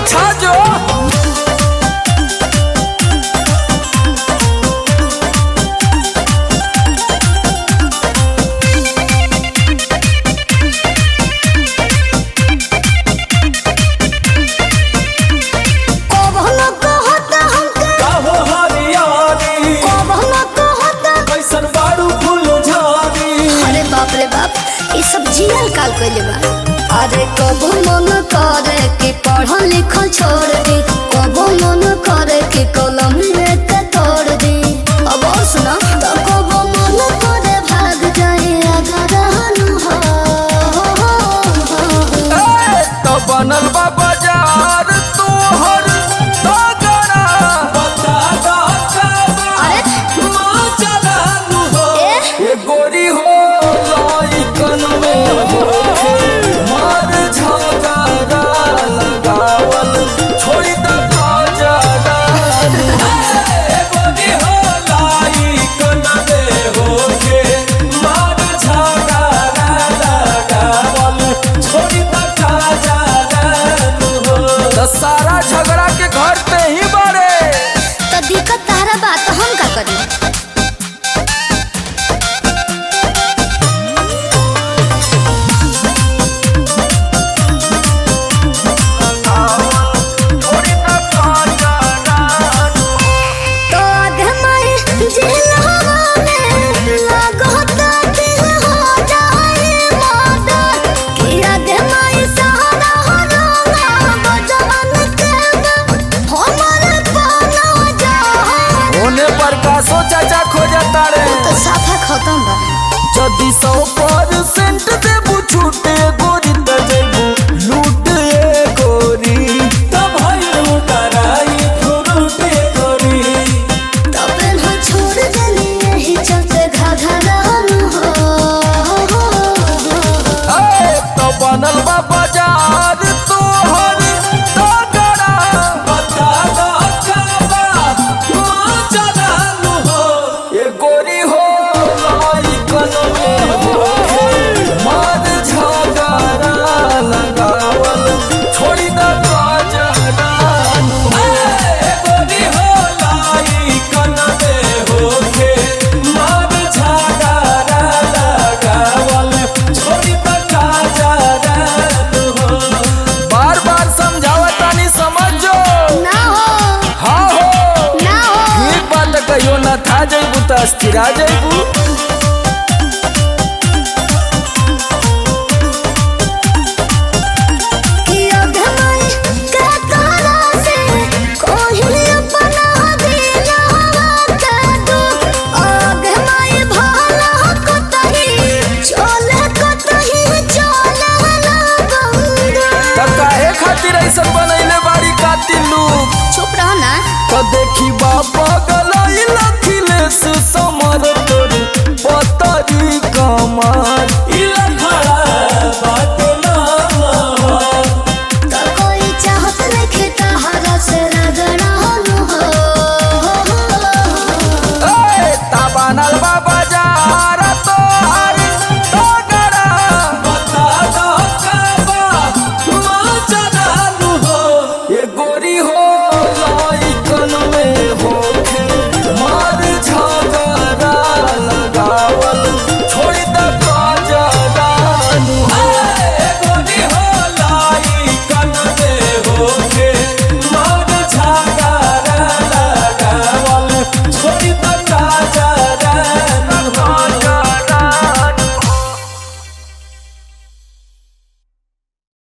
छा जो कबहन कहता हमके काहो हरियारी कबहन कहता कैसन बाड़ू फूल झारी अरे बाप रे बाप ये सब जियल काल कइले बा अरे कबो मन करे कि पढ़ल लिखल छोड़ दे कबो मन करे कि कलम लेके तोड़ दे अब और सुना तो कबो मन करे भाग जाए अगर हो ए, तो बनल बा बाजार तोहर तगड़ा बता दा अरे माँ चलानु हो ए ये गोरी हो लइकन में होखे मार झगड़ा लगावल छोड़ी द बाजारा ए गोरी हो लइकन में होखे मार झगड़ा लगावल छोड़ी द बाजारा हो सारा झगड़ा के घर पे ही बड़े तो दिक्कत तारा बात हम का करी तो आगे माई जेल हवाले लागता दिल हो जाए मादा कि आगे माई सहारा हो रोगा बजवन के हमारे पाना जा होने पर कासो चाचा खोजता रे तो साफा खत्म बा जदि सौ परसेंट देबू छूटे गोरी त जेबू लूट ए गोरी तब भाई लूटराई लूटे गोरी तब हो छोड़ देली यही चलते घाघरा हो ए तो बनल बा बाजार तोहर तगड़ा बता दा काबा मां चलानु हो ये गोरी हो लइकन में होखे मार झगड़ा लगावल छोड़ी द बाजारा ए गोरी हो लइकन में होखे मार झगड़ा लगावल छोड़ी द बाजारा हो बार बार समझावतानी समझो ना हो हाँ हो ना हो ठीक बात कहियो ना था जइबू त अस्थिरा जइबू